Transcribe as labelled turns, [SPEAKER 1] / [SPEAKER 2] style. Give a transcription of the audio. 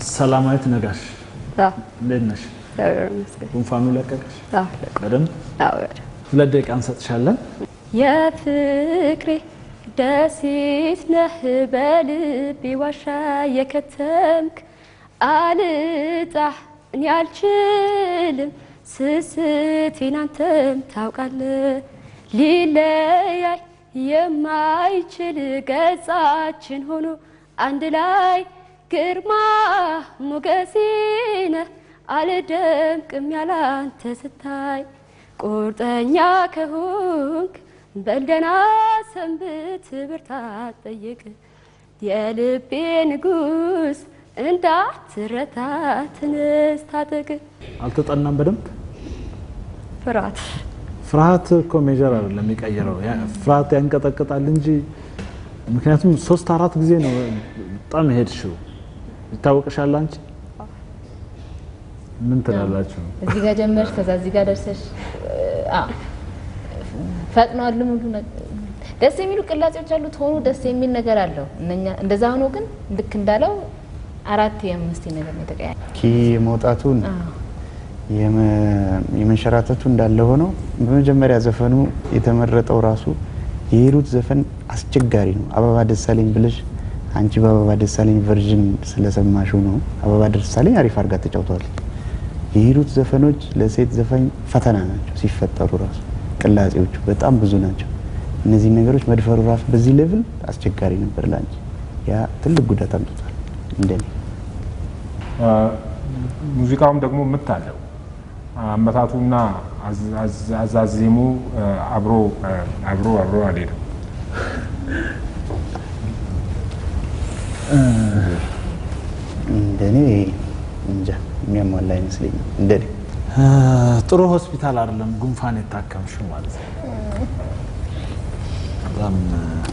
[SPEAKER 1] ሰላማዊት ነጋሽ
[SPEAKER 2] አዎ፣
[SPEAKER 1] እንዴት ነሽ?
[SPEAKER 2] እግዚአብሔር ይመስገን።
[SPEAKER 1] ጉንፋኑ ለቀቀሽ?
[SPEAKER 2] አዎ፣
[SPEAKER 1] በደንብ
[SPEAKER 2] አዎ፣ በደምብ።
[SPEAKER 1] ሁለት ደቂቃ እንሰጥሻለን።
[SPEAKER 2] የፍቅሬ ደሴት ነህ በልቤ ዋሻ የከተምክ አልጣህ እኔ አልችልም ስስቴን አንተም ታውቃለህ ሊለያይ የማይችል ገጻችን ሆኖ አንድ ላይ ግርማ ሞገሴ ነህ አልደምቅም ያላንተ ስታይ ቁርጠኛ ከሆንክ በልደና ሰንብት ብርታት ጠይቅ የልቤ ንጉስ እንዳትረታ ትንስ ታጠቅ
[SPEAKER 1] አልተጠናም በደንብ
[SPEAKER 2] ፍርሃት
[SPEAKER 1] ፍርሃት እኮ ሜጀር አይደለም የሚቀይረው። ያ- ፍርሃት ያንቀጠቅጣል እንጂ ምክንያቱም ሶስት አራት ጊዜ ነው በጣም የሄድሽው። ይታወቅሻል። አንቺ ምን ትላላችሁ?
[SPEAKER 3] እዚህ ጋር ጀመርሽ፣ ከዛ እዚህ ጋር ደርሰሽ አ ፈጥኗል ሙሉ ነገር ደስ የሚሉ ቅላጼዎች አሉት። ሆኖ ደስ የሚል ነገር አለው። እነኛ እንደዛ ሆኖ ግን ልክ እንዳለው አራት የአምስት ነገር ነው የተቀያየ
[SPEAKER 4] ኪ መውጣቱን የመ- የመንሸራተቱ እንዳለ ሆኖ በመጀመሪያ ዘፈኑ የተመረጠው ራሱ የሂሩት ዘፈን አስቸጋሪ ነው። አበባ ደሳለኝ ብለሽ አንቺ በአበባ ደሳለኝ ቨርዥን ስለሰማሽው ነው። አበባ ደሳለኝ አሪፍ አድርጋ ተጫውተዋለች። የሂሩት ዘፈኖች ለሴት ዘፋኝ ፈተና ናቸው ሲፈጠሩ ራሱ ቅላጼዎቹ በጣም ብዙ ናቸው። እነዚህ ነገሮች መድፈሩ ራሱ በዚህ ሌቭል አስቸጋሪ ነበር ለአንቺ። ያ ትልቅ ጉዳት አምጥቷል እንደኔ
[SPEAKER 5] ሙዚቃውም ደግሞ ምት አለው። አመታቱና አዝ- አዝ- አዛዜሙ አብሮ አብሮ አብሮ አልሄድም።
[SPEAKER 4] እንደኔ እንጃ የሚያሟላ አይመስለኝም እንደኔ
[SPEAKER 1] እ፣ ጥሩ ሆስፒታል አይደለም ጉንፋን የታከምሽው ማለት ነው። በጣም እ፣